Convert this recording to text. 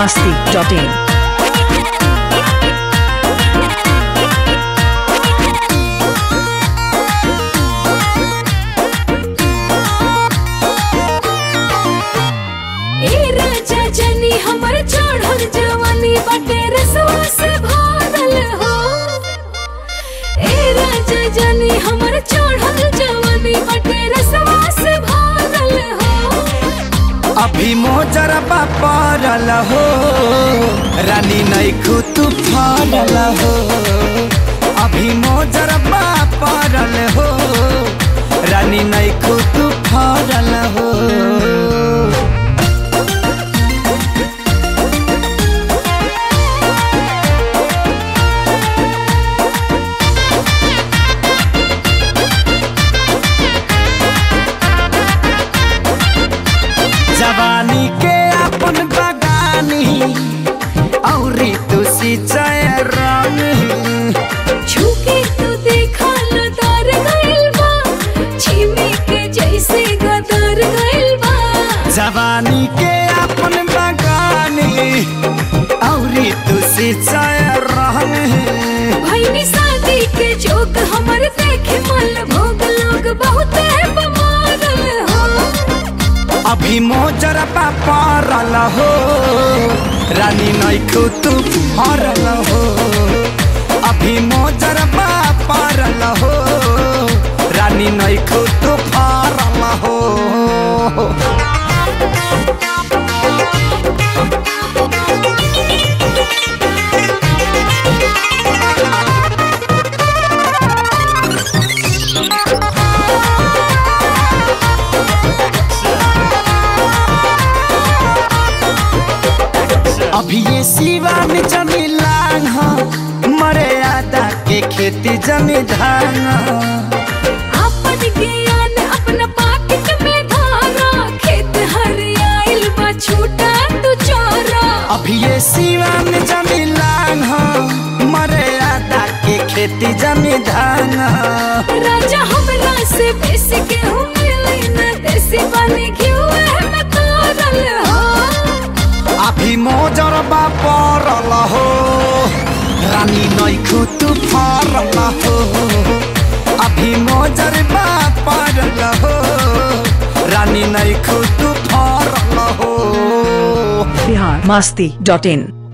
masti.in. ए राजा जनी हमर चढ़ल जवानी बाटे रसवा से भरल हो ए राजा जनी हमर चढ़ल जवानी बाटे रसवा से भरल हो अभी मोजरबा पड़ल हो रानी नैखू तू फरल हो अभी मोजरबा पड़ल हो रानी नैखू तू फरल हो जवानी के अपन बगानी औरी तू सिंचाई रंग छुके तू देखा लदार गइल बा छिमी के जैसे गदर गइल बा जवानी के अपन बगानी औरी तू सिंचाई रंग भइनी शादी के जोक हमर देखे मल भोग लोग बहुत बमारल हो अभी मोजरबा पड़ल हो रानी नैखू तू फरल हो अभी मोजरबा पड़ल हो रानी नैखू तू फरल हो अभी ये सिवा में जमी लांग हो मरे आदा के खेती जमी धान हो। अपन ज्ञान अपना पाकिट में धारा खेत हरियाइल बा छूटा तू चोरा अभी ये सिवा में जमी लांग हो मरे आदा के खेती जमी धान हो। राजा हमरा से बेसी के हूँ मिली न देसी बने क्यों है मैं तोरल हो अभी मोजरबा पड़ल हो रानी नैखू तू फरल हो अभी मोजरबा पड़ल हो रानी नैखू तू फरल हो Bihar masti.in.